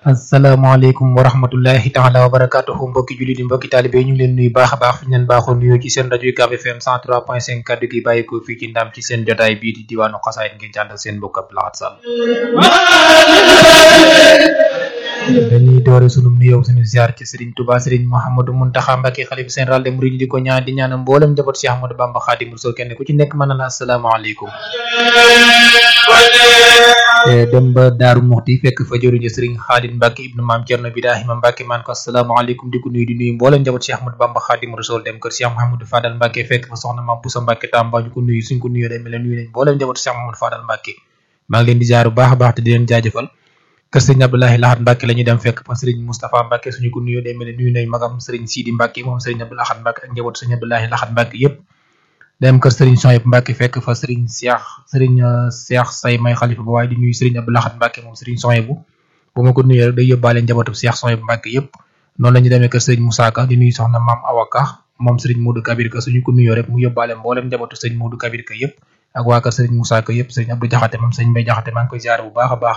asalaamaaleykum wa rahmatullahi taala wa barakatuhu mbokki jullit yi mbokki taalibe yi ñu ngi leen nuyu baax a baax fi ñu leen baaxoo nuyoo ci seen rajo UCAB FM 103.5 kaddu gi bàyyi ko fii ci ndam ci seen jotaay bii di diwaanu xasaayit ngeen jàndal seen mbokk Abdou Lahad Sall dañuy doore sunu nuyoo suñu ziar ci Serigne Touba Serigne Mouhamadou Mountakha Mbacké xalifa général des mourides di ko ñaan di ñaanal mboolem njaboot Cheikh Ahmadou Bamba Khadimou Rassoul kenn ku ci nekk mën na la asalaamaaleykum dem ba Daaru Muxti fekk fa jëruñu Serigne Khalid Mbacké ibnu Maam Cerno Birahima Mbacké maan ko asalaamaaleykum di ko nuyu di nuyu mboolem njaboot Cheikh Ahmadou Bamba Khadimou Rassoul dem kër Cheikh Mouhamadou Fadal Mbacké fekk fa soxna Maam Boussa Mbacké Tamba ñu ko nuyu suñ ko nuyoo day mel ne nuyu nañ mboolem njaboot Cheikh Mouhamadou Fadal Mbacké maa ngi leen di jaar bu baax a baax te di leen jaajëfal kër sëriñ Abdoulahi Lahad Mbacké la ñuy dem fekk fa sëriñ Moustapha Mbacké suñu ko nuyoo day mel ne nuyu nañ magam sëriñ Sidi Mbacké moom sëriñ Abdou Lahad Mbacké ak njaboot sëriñ Abdoulahi Lahad Mbacké yëpp dem kër sëriñ Sohayb Mbacké fekk fa sëriñ Cheikh sëriñ Cheikh say may xalifa ba waaye di nuyu sëriñ Abdou Lahad Mbacké moom sëriñ Sohayb bu bu ma ko nuyoo rek day yóbbaale njabootu Cheikh Sohayb Mbacké yëpp noonu la ñu demee kër sëriñ Moussa Ka di nuyu soxna maam Awa Ka moom sëriñ Modou Kabir Ka suñu ko nuyoo rek mu yóbbaale mboolem njabootu sëriñ Modou Kabir Ka yëpp ak waa kër sëriñ Moussa Ka yëpp sëriñ Abdou Jaxate moom sëriñ Mbay Jaxate maa ngi koy ziar bu baax a baax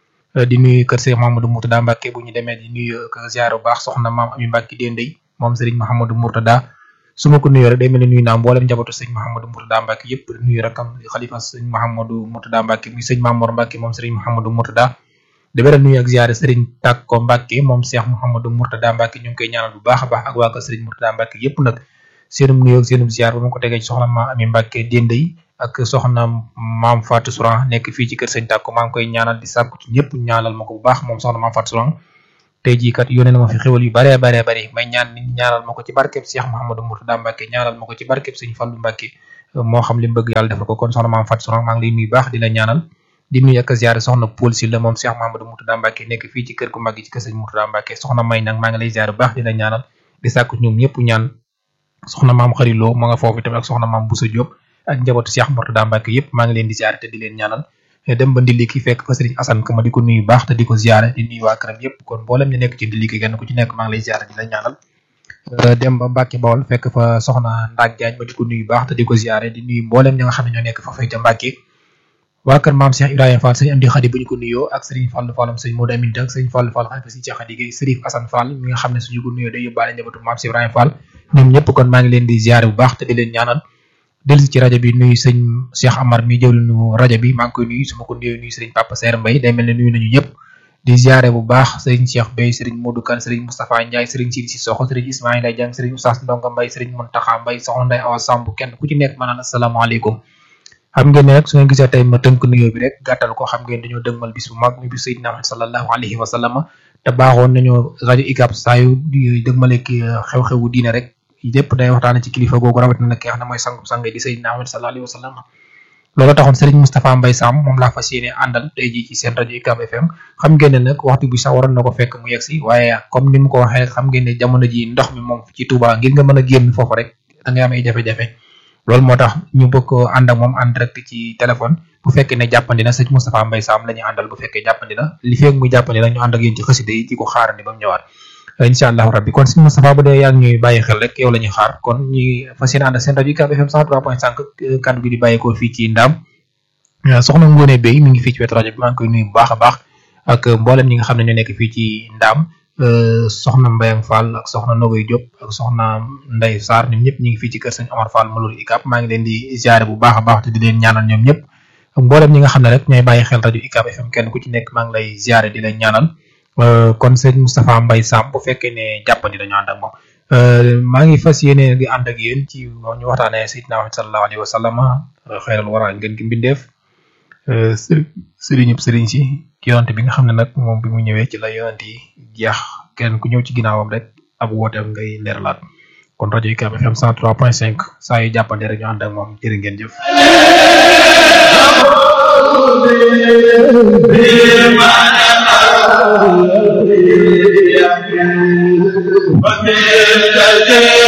di nuyu kër Cheikh Mahamadou Mourtada Mbacké bu ñu demee di nuyu ko ziar bu baax soxna maam Ami Mbacké Dendey moom sëriñ Mahamadou Mourtada su ma ko nuyoo rek day mel ne nuyu naa mboolem njabootu sëriñ Mahamadou Mourtada Mbacké yëpp di nuyu rakam xalifa sëriñ Mahamadou Mourtada Mbacké muy sëriñ Mamor Mbacké moom sëriñ Mahamadou Mourtada di beral nuyu ak ziar sëriñ Takko Mbacké moom Cheikh Mahamadou Mourtada Mbacké ñu ngi koy ñaanal bu baax a baax ak waa kër sëriñ Mourtada Mbacké yëpp nag seenum nuyoo ak seenum ziar ba ma ko tegee ci soxna maam Ami Mbacké Dendey ak soxna maam Fatou Souran nekk fii ci kër sëñ Tàkko maa ngi koy ñaanal di sàkku ci ñëpp ñaanal ma ko bu baax moom soxna maam Fatou Souran tey jii kat yónnee na ma fi xéwal yu baree baree bari may ñaan nit ñaanal ma ko ci barkeb Cheikh Mouhamadou Mourtada Mbacké ñaanal ma ko ci barkeb sëñ Fallou Mbacké moo xam li mu bëgg yàlla defal ko kon soxna maam Fatou Souran maa ngi lay nuyu baax di la ñaanal di nuyu ak ziare soxna Paul Sylla moom Cheikh Mouhamadou Mourtada Mbacké nekk fii ci kër gu mag gi ci kër sëñ Mourtada Mbacké soxna may nag maa ngi lay ziare bu baax di la ñaanal di sàkku ñoom ñëpp ñaan soxna maam xariloo ma nga foofu tamit ak soxna maam Boussa Diop ak njabootu Cheikh Mourtada Mbacké yëpp maa ngi leen di ziare te di leen ñaanal dem ba ndilli ki fekk fa Serigne Assane ka ma di ko nuyu baax te di ko ziare di nuyu waa këram yëpp kon mboolem ñu nekk ci ndilli ki kenn ku ci nekk maa ngi lay ziare di la ñaanal dem ba Mbacké Bawol fekk fa soxna Ndak Diagne ma di ko nuyu baax te di ko ziare di nuyu mboolem ñi nga xam ne ñoo nekk fa fay ca Mbacké waa kër maam Cheikh Ibrahima Fall sëñ Amdi Khadi bu ñu ko nuyoo ak Serigne Fallou Fallam sëñ Modou Aminta ak sëñ Fallou Fall xalifa sëñ Cheikh Khadi Gueye Serif Assane Fall mi nga xam ne suñu ko nuyoo day yóbbaale njabootu maam Cheikh Ibrahima Fall ñoom ñëpp kon maa ngi leen di ziare bu baax te di leen ñaanal dellu ci rajo bi nuyu sëñ Cheikh Amar mi jëwlinu rajo bi maa ngi koy nuyu su ma ko nuyoo nuyu sëriñ Papa Seer Mbay day mel ne nuyu nañu ñëpp di ziare bu baax sëriñ Cheikh Bey sëriñ Modou Kane sëriñ Moustapha Ndiaye sëriñ Sidi Sissoko sëriñ Ismaïla Dieng sëriñ Oustaz Ndonga Mbay sëriñ Muntaxa Mbay soxna Ndey Awa Samb kenn ku ci nekk ma naan asalaamaaleykum xam ngeen ne rek su ngeen gisee tey ma tënk nuyoo bi rek gàttal ko xam ngeen dañoo dëgmal bis bu mag mi bis Seydina Muhammad sallallahu alayhi wa sallam te baaxoon nañu rajo UCAB saa yu dëgmale ki xew-xewu diine rek lépp day waxtaane ci kilifa googu rawatina nag ki nga xam ne mooy sangu sang di Seydina Muhammad sallallahu alayhi wa sallam loolu taxoon Serigne Moustapha Mbaye Sam moom laa fas yéene àndal tey jii ci seen rajo UCAB FM xam ngeen ne nag waxtu bi sax waroon na ko fekk mu yegg si waaye comme ni mu ko waxee rek xam ngeen ne jamono ji ndox mi moom ci Touba ngir nga mën a génn foofu rek da ngay am ay jafe-jafe loolu moo tax ñu bëgg ko ànd ak moom en direct ci téléphone bu fekkee ne jàppandi na sëñ Moustapha Mbaye Sam la ñuy àndal bu fekkee jàppandi na li feeg muy jàppandi na ñu ànd ak yéen ci xasida yi di ko xaarandi ba mu ñëwaat incha allahu rabbi kon sëñ Moustapha bu dee yaa ngi ñuy bàyyi xel rek yow la ñuy xaar kon ñi fas yéene ànd ak seen rajo UCAB FM 103.5 kaddu gi di bàyyeekoo fii ci Ndaam soxna Ngone Bey mi ngi fii ci wetu rajo bi maa ngi koy nuyu bu baax a baax ak mboolem ñi nga xam ne ñoo nekk fii ci Ndaam soxna Mbayang Fall ak soxna Nogoy Diop ak soxna Ndey Sarr ñoom ñëpp ñu ngi fii ci kër sëñ Omar Fall Malour UCAB maa ngi leen di ziare bu baax a baax te di leen ñaanal ñoom ñëpp ak mboolem ñi nga xam ne rek ñooy bàyyi xel rajo UCAB FM kenn ku ci nekk maa ngi lay ziare di leen ñaanal kon sëñ Moustapha Mbaye Sam bu fekkee ne jàppandi dañu ànd ak moom maa ngi fas yéene di ànd ak yéen ci ñu waxtaanee Seydina Muhammad sallallahu alayhi wa sallam xayral wara ngeen ki mbindeef sëriñub sëriñ si yonante bi nga xam ne nag moom bi mu ñëwee ci la yonante yi jeex kenn ku ñëw ci ginnaawam rek ab wooteem ngay leeralaat kon rajo UCAB FM 103.5 saa yu jàppande rek ñu ànd ak moom jërë ngeen jëf Amen.